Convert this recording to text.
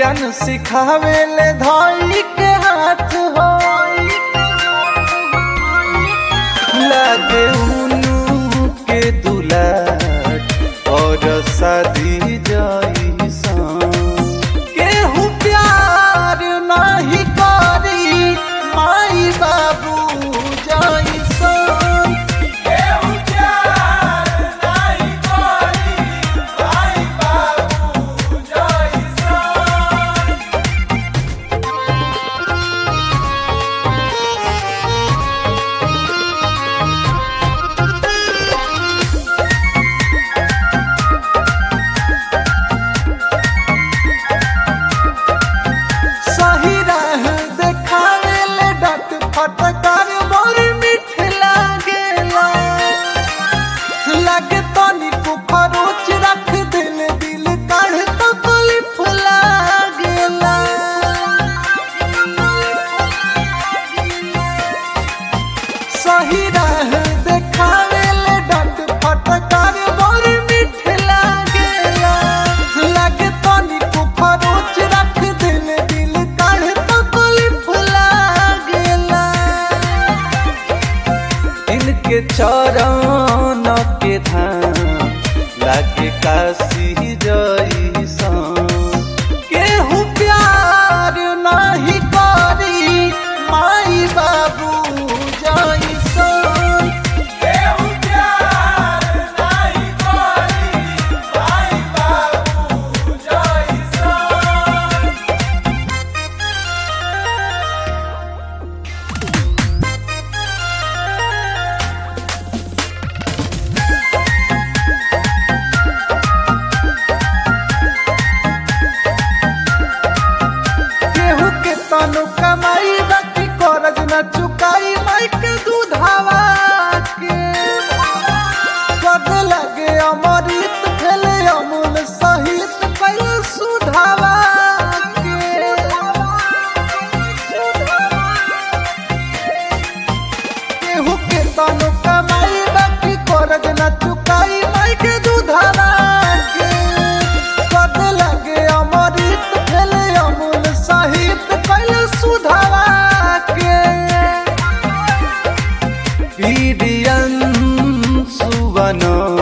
ज्ञान सिखावे ले धाई के हाथ हो लगे उनु के दुलाट और शादी जाई सान केहू प्यार नाही करी माई बाबू जाई सान केहू प्यार नाही करी माई बाबू जाई सान सही राह देखावे ले डट फटकार मोर मिठ लागेला लगे तनी को खरोच रख दिल दिल काढ़ तो कलिफ लागेला सही राह देखावे ले डट फटकार मोर मिठ लागेला लगे तनी को खरोच रख दिल दिल काढ़ तो कलिफ लागेला इनके चरण के धाम लागे काशी जैसा केहू प्यार नहीं करी माई बाबू जैसा केहू प्यार नहीं करी माई बाबू जैसा केहू के तनु कमाई बाकी करज न चुकाई माई के दूधावा के कद लगे अमृत भेले अमूल सहित पहले सुधावा के केहू के तनु कमाई बाकी करज न चुकाई माई के दूधावा के कद लगे अमृत भेले अमूल सहित पहले सुधावा के पीडियन सुवन